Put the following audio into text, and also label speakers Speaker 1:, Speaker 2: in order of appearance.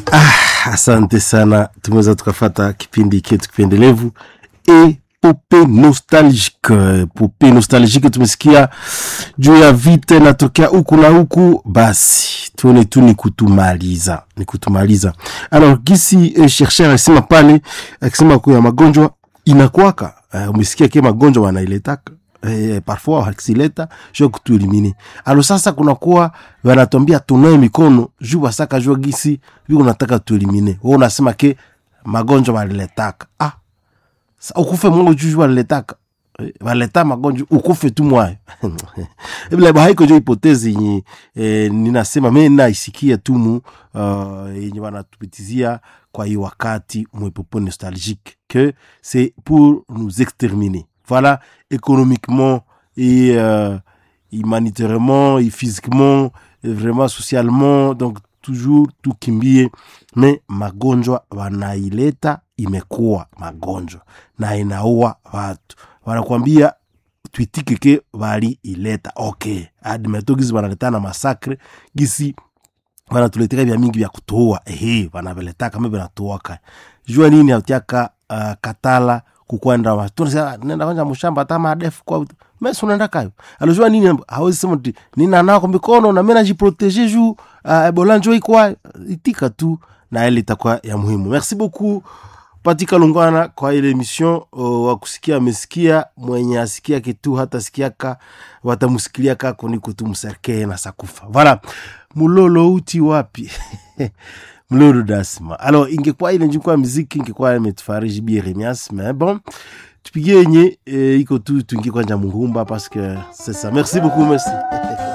Speaker 1: Ah, asante sana, tumeweza tukafata kipindi chetu kipendelevu epope nostalgique. Pope nostalgique, tumesikia juu ya vita inatokea huku na huku, basi tuone tu ni kutumaliza, ni kutumaliza. Alors gisi eh, chercheur alisema pale, akisema kuya magonjwa inakwaka uh, umesikia ke magonjwa wanailetaka eh, parfois wakileta juu kutuelimine. Alo sasa kunakuwa wanatuambia tunae mikono juu basaka jua gisi viko nataka tuelimine. Wewe unasema ke magonjwa waliletaka ah, sa ukufe mungu juu juu waliletaka Eh, waleta magonjwa ukufe tu mwayo bila haiko jo hipotezi yenye eh, ninasema mimi naisikia tu mu uh, yenye wanatupitizia kwa hii wakati mwepopo nostalgique que c'est pour nous exterminer voilà économiquement et euh, humanitairement et physiquement et vraiment socialement donc toujours tukimbie me magonjwa wanaileta imekuwa magonjwa na inaua watu wanakwambia twitike ke bali ileta okay admeto gisi banaleta na masakre gisi wanatuleteka vya mingi vya kutoa ehe wanaveletaka kama vinatoaka jua nini autiaka uh, katala kukwenda wa- tunasema nenda kwanza mshamba hata madefu kwa mesi unaenda kayo alijua nini hawezi sema ti nina nako mikono na mimi najiproteger juu uh, ebola njo ikwa itika tu na ile itakuwa ya muhimu merci beaucoup patika lungwana kwa ile emission uh, wa kusikia amesikia mwenye asikia kitu hata sikiaka watamusikilia kako niko tu mserkee na sakufa voilà mulolo uti wapi mlolo dasma alors ingekuwa ile njukwa muziki ingekuwa imetufariji bi Remias mais bon tupigie yenye eh, iko tu tuingie kwanja muhumba parce que c'est ça merci beaucoup merci